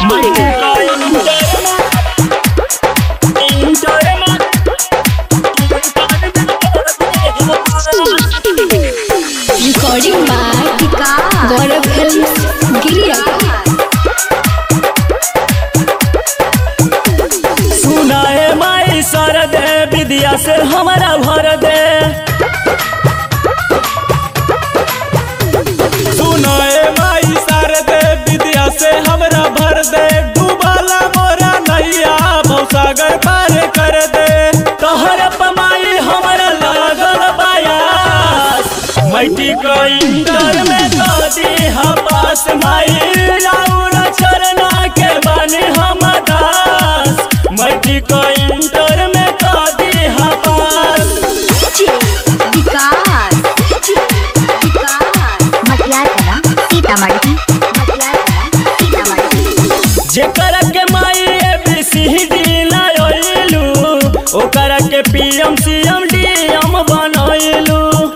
Recording by Gaurav Films Giriya सुनाए my sir दे विद्या से हमारा भर दे सुनाए माई शारदे विद्या से हमरा भर दे डूबाला मोरा नैया भवसागर पार कर दे तोहर पमाई हमारा लागल बायास मैटी को इंटर में दादी हपास माई राउर चरना के बने हम दास मैटी को इंटर में दादी हपास विकास विकास मटियार कला सीतामढ़ी मटियार कला सीतामढ़ी जेकर के माई एबीसीडी लायलू ओकर के पीएम सीएम डीएम बनैलू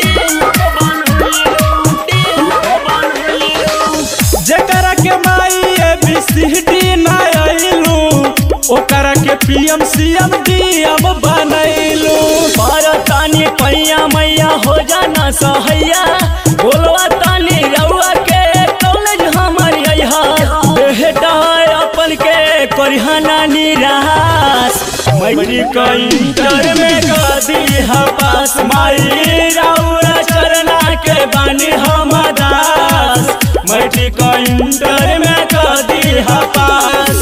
जेकरा के माई एबीसीडी ना आइलू ओकरा के पीएम सीएम डीएम बनैलू तानी पैया मैया हो जाना सहैया बोलवा तानी रउआ के कॉलेज हमर अइहा बेटा अपन के करिहाना निराश मैट्रिक इंटर में गदी हपास माई रउआ चरना के बानी हम दास मैट्रिक इंटर में गदी हपास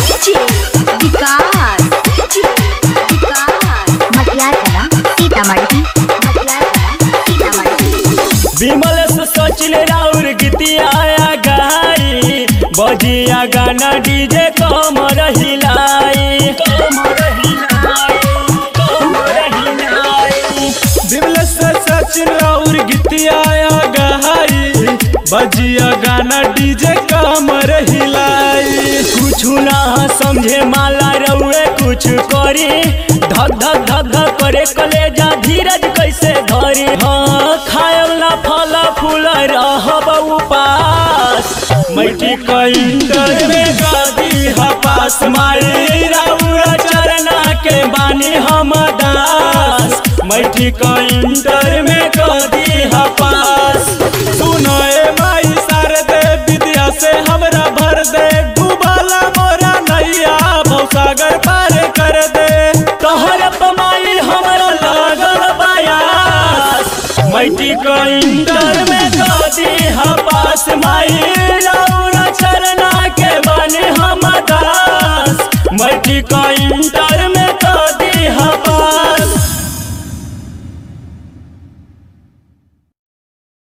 विकास विकास मटियार कला सीतामढ़ी मटियार कला सीतामढ़ी विमल से सचिन राउर गीतिया गाई बजिया गाना डीजे कमर हिलाई कमर हिलाई कमर हिलाई दिवल से सचिन और गीतिया गहाई बजिया गाना डीजे कमर हिलाई कुछ ना समझे माला रउए कुछ करी धक धक धक धक करे कलेजा धीरज कैसे धरी हाँ खायल ना फल फूल रहब उपास मैठी इंटर में गादी हपास मारी रउआ चरना के बानी हम दास मैठी इंटर में गादी हपास सुनाए माई शारदे विद्या से हम